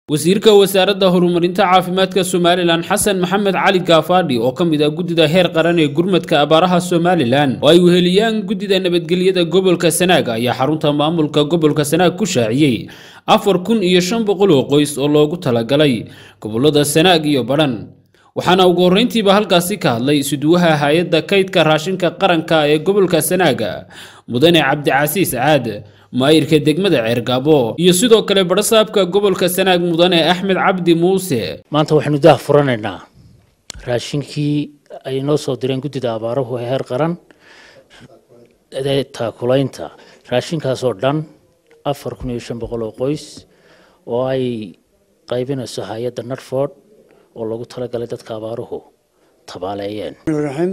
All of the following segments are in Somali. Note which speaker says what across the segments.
Speaker 1: wasiirka wasaaradda horumarinta caafimaadka somalilan xasan maxamed cali gaafaadhi oo ka mid ah guddida heer qaran ee gurmadka abaaraha somalilan oo ay weheliyaan guddida nabadgelyada gobolka sanaag ayaa xarunta maamulka gobolka sanaag ku shaaciyey afar kun iyo shan boqol oo qoys oo loogu talagalay gobolada sanaag iyo badhan waxaana ugu horreyntiiba halkaasi ka hadlay isuduwaha hay-adda kaydka raashinka qaranka ee gobolka sanaaga mudane cabdicasiis caad maayirka degmada ceergaabo iyo sidoo kale badhasaabka gobolka sanaag mudane axmed cabdi muuse
Speaker 2: maanta waxaynu daah furanaynaa raashinkii ay noo soo direen guddida abaaruhu ee heer qaran ee taakulaynta raashinkaasoo dhan afar kun iyo shan boqol oo qoys oo ay qaybinayso hay-adda narford oo loogu talagalay dadka abaaruhu tabaaleeyeen
Speaker 3: الرحيم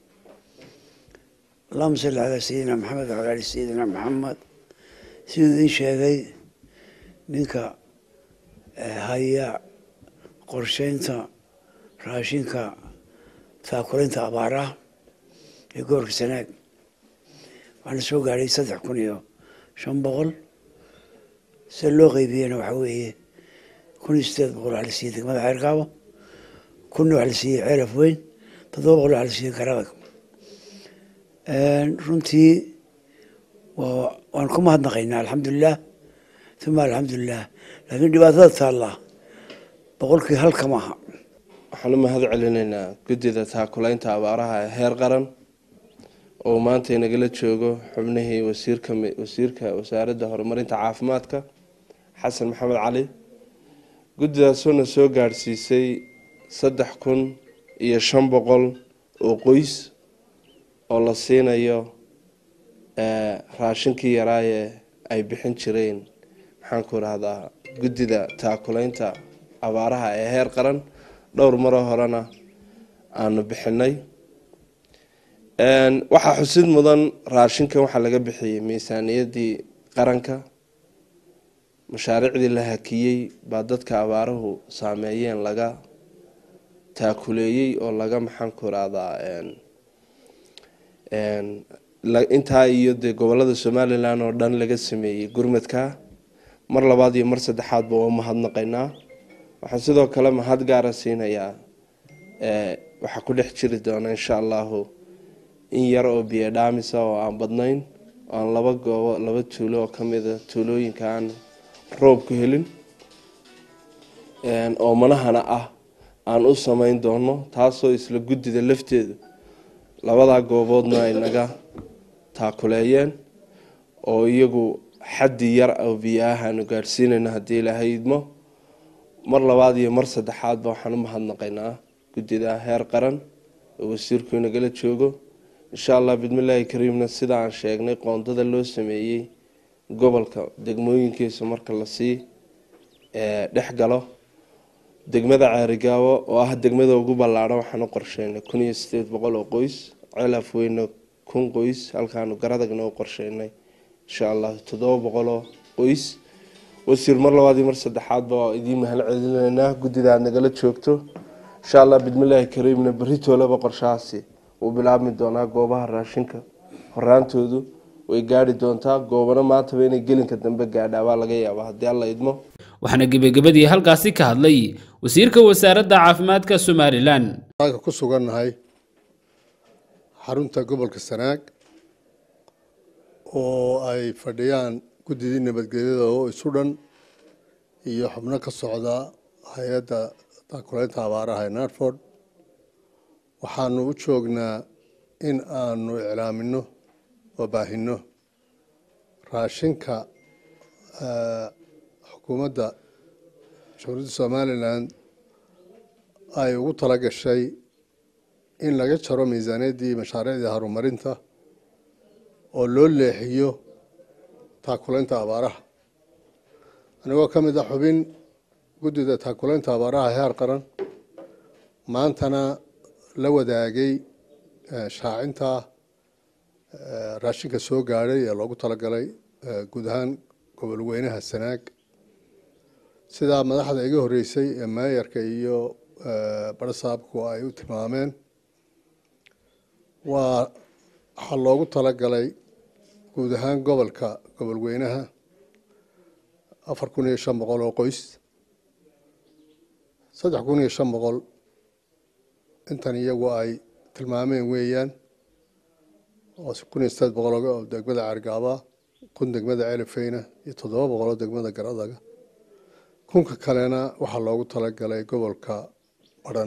Speaker 3: اللهم صل على سيدنا محمد وعلى ال سيدنا محمد siduu idiin sheegay ninka haya qorsheynta raashinka taakulaynta abaaraha ee gobolka sanaag waxaana soo gaadhay saddex kun iyo shan boqol se loo qeybiyena waxaa weeye kun iyo sideed boqol waxaa la siiyey degmada ceerkaabo kunna waxaa la siiyey ceelaf weyn toddoba boqol waxaa la siiyey garadag runtii waan ku mahadnaqaynaa alxamdulilah uma alxamdulilah laakiin dhibaatada taallaa boqolkii halka maaha
Speaker 4: waxaan u mahad celinaynaa guddida taakulaynta abaaraha ee heer qaran oo maanta inagala joogo xubnihii wasiirka wasiirka wasaaradda horumarinta caafimaadka xasan maxamed cali guddidaasuna soo gaadhsiisay saddex kun iyo shan boqol oo qoys oo la siinayo raashinkii yaraaye ay bixin jireen maxaanku rahdaa guddida taakulaynta abaaraha ee heer qaran dhowr maroo horena aanu bixinay waxaa xusid mudan raashinkan waxaa laga bixiyey miisaaniyadii qaranka mashaariicdii la hakiyey baa dadka abaaruhu saameeyeen laga taakuleeyey oo laga maxaanku rahdaa intaa iyo dee gobolada somalilan oo dhan laga sameeyey gurmadka mar labaad iyo mar saddexaadba waa mahadnaqaynaa waxaan sidoo kale mahad gaara siinayaa waxaa ku dhex jiri doona insha allahu in yar oo biyo dhaamisa oo aan badnayn oo aan laba goobo laba tuulo oo kamida tuulooyinka aan roob ku helin oo manahana ah aan u sameyn doono taasoo isla guddida lafteedu labadaa gooboodna ay naga taakuleeyeen oo iyagu xaddi yar oo biyo ah aanu gaadhsiinayno haddii ilaahay idmo mar labaad iyo mar saddexaadba waxaan u mahadnaqaynaa guddida heer qaran oo wasiirku inagala joogo insha allah bidmillaahi kariimna sida aan sheegnay qoondada loo sameeyey gobolka degmooyinkiisa marka lasii dhex galo degmada ceerigaabo oo ah degmada ugu ballaadhan waxaan u qorsheynay kun iyo sideed boqol oo qoys ceelaf weyna kun qoys halkaanu garadagna u qorsheynay insha allah toddoba boqoloo qoys wasiir mar labaad iyo mar saddexaadba waa idiin mahad celinaynaa guddida aad nagala joogto insha allah bidmillaahi kariimna berri toolaba qorshahaasi wuu bilaabmi doonaa goobaha raashinka horaantoodu way gaari doontaa goobano maantaba inay gelinka dambe gaadhaa baa laga yaabaa haddii alla idmo
Speaker 1: waxaana gebagabadii halkaasi ka hadlay wasiirka wasaaradda caafimaadka somalilan
Speaker 5: ku sugannahay xarunta gobolka sanaag oo ay fadhiyaan guddidii nabadgelyada oo isu dhan iyo xubno ka socda hay-adda taakulaynta abaaraha ee narford waxaanu u joognaa in aanu iclaamino oo baahino raashinka xukuumadda jamhuuriyadda somalilan ay ugu tala gashay in laga jaro miisaaniyaddii mashaariicdii horumarinta oo loo leexiyo taakulaynta abaaraha anigoo ka mid ah xubin guddida taakulaynta abaaraha heer qaran maantana la wadaagay shaacinta raashinka soo gaadhay ee loogu talagalay guud ahaan gobol weynaha sanaag sidaa madaxda iga horreysay ee meeyarka iyo badhasaabku ay u tilmaameen waa waxaa loogu talagalay guud ahaan gobolka gobol weynaha afar kun iyo shan boqol oo qoys saddex kun iyo shan boqol intan iyagu ay tilmaameen weeyaan oo kun iyo sideed boqol oo degmada caargaaba kun degmada celifeyna iyo toddoba boqol oo degmada garadaga kunka kalena waxaa loogu talagalay gobolka badhan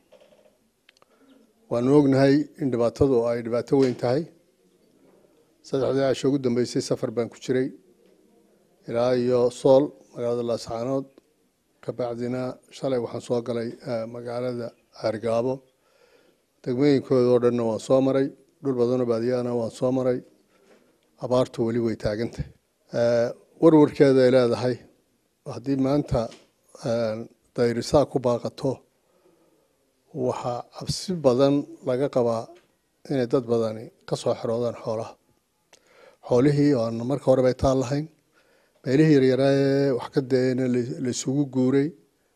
Speaker 5: waanu ognahay in dhibaatadu ay dhibaato weyn tahay saddexdii casho ugu dambeysay safar baan ku jiray ilaa iyo sool magaalada laascaanood kabacdina shalay waxaan soo galay magaalada caargaabo degmooyinkooda oo dhanna waan soo maray dhul badanoo baadiyahana waan soo maray abaartu weli way taagantahay warwarkeeda ay leedahay haddii maanta dayrisaa ku baaqato waxaa cabsi badan laga qabaa inay dad badani ka soo xeroodaan xoolaha xoolihii oo aan marka horeba taal lahayn meelihii yaryaraaye wax ka daeena la isugu guuray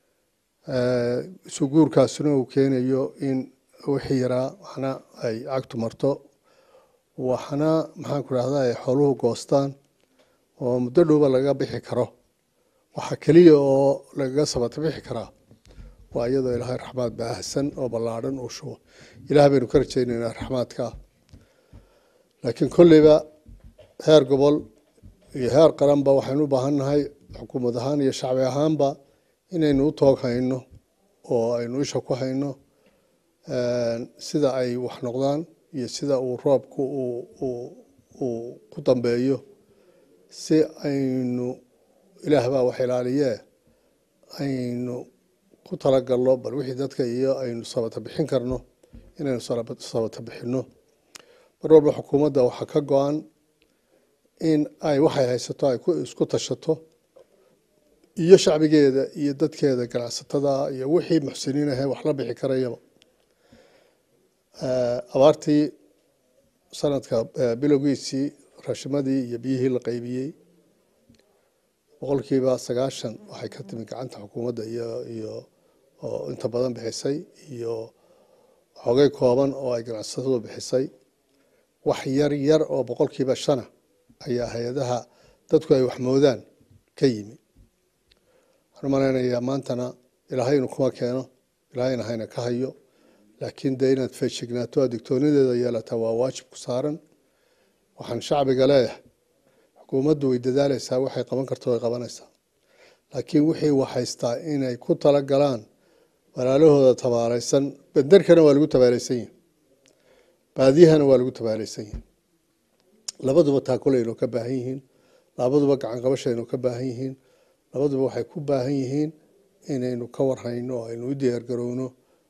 Speaker 5: isu guurkaasina uu keenayo in wixii yaraa waxna ay cagtu marto waxna maxaan ku rahda ay xooluhu goostaan oo muddo dhowba laga bixi karo waxaa keliya oo lagaga sabata bixi karaa waa iyadoo ilaahay raxmaad baahsan oo ballaadhan uu shubo ilaah baynu ka rajaynaynaa raxmaadka laakiin kolleyba heer gobol iyo heer qaranba waxaynu u baahan nahay xukuumad ahaan iyo shacbi ahaanba inaynu u toog hayno oo aynu isha ku hayno sida ay wax noqdaan iyo sida uu roobku uu ku dambeeyo si aynu ilaah baa wax ilaaliyee aynu ku talagalno bal wixii dadka iyo aynu sabata bixin karno inaynu sabata bixinno mar walba xukuumadda waxaa ka go-an in ay waxay haysato ay isku tashato iyo shacbigeeda iyo dadkeeda ganacsatada iyo wixii muxsiniin ahe wax la bixi karayaba abaartii sanadka bilowgiisii raashimadii iyo biyihii la qaybiyey boqolkiiba sagaashan waxay ka timi gacanta xukuumadda iyo iyo oo inta badan bixisay iyo xogay kooban oo ay ganacsatadu bixisay wax yar yar oo boqolkiiba shana ayaa hay-adaha dadku ay waxmoodaan ka yimi waxaan u malaynayaa maantana ilaahaynu kuma keeno ilaahayna hayna ka hayo laakiin dee inaad feejignaato adigtoonideeda yeelataa waa waajib ku saaran waxaan shacbiga leeyahay xukuumaddu way dadaaleysaa waxay qaban karto way qabanaysaa laakiin wixii waxhaystaa inay ku tala galaan walaalahooda tabaaleysan benderkana waa lagu tabaaleysan yihi baadiyahana waa lagu tabaaleysan yihi labaduba taakulaynu ka baahan yihiin labaduba gacanqabashaynu ka baahan yihiin labaduba waxay ku baahan yihiin inaynu ka warhayno oo aynu u diyaargarowno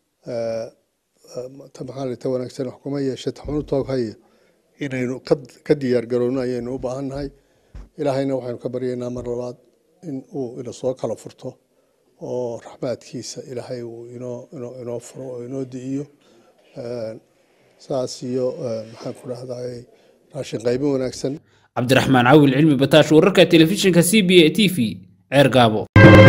Speaker 5: maxaa wanaagsan wax kuma yeeshe taxunu toog haya inaynu ka diyaargarowno ayaynu u baahan nahay ilaahayna waxaynu ka baryaynaa mar labaad in uu ina soo kala furto oo raxmaadkiisa ilaahay uu inoo inoo inoo furo oo inoo di'iyo saas iyo maxaan ku dhahday raashin qaybin wanaagsan
Speaker 1: cabdiraxmaan cawil cilmi bataash wararka telefishinka c b a t v ceer gaabo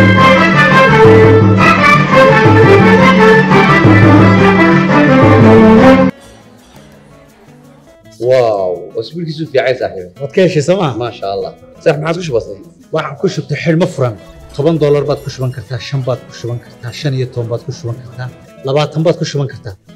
Speaker 6: واو اسبوعك في عين صاحبي
Speaker 7: waad ka heshay sooma
Speaker 6: ما شاء الله صح ما عادش بسيط
Speaker 7: waxaan ku shubtay xidhmo furan toban doolar baad ku shuban kartaa shan baad ku shuban kartaa shan iyo toban baad ku shuban kartaa labaatan baad ku shuban kartaa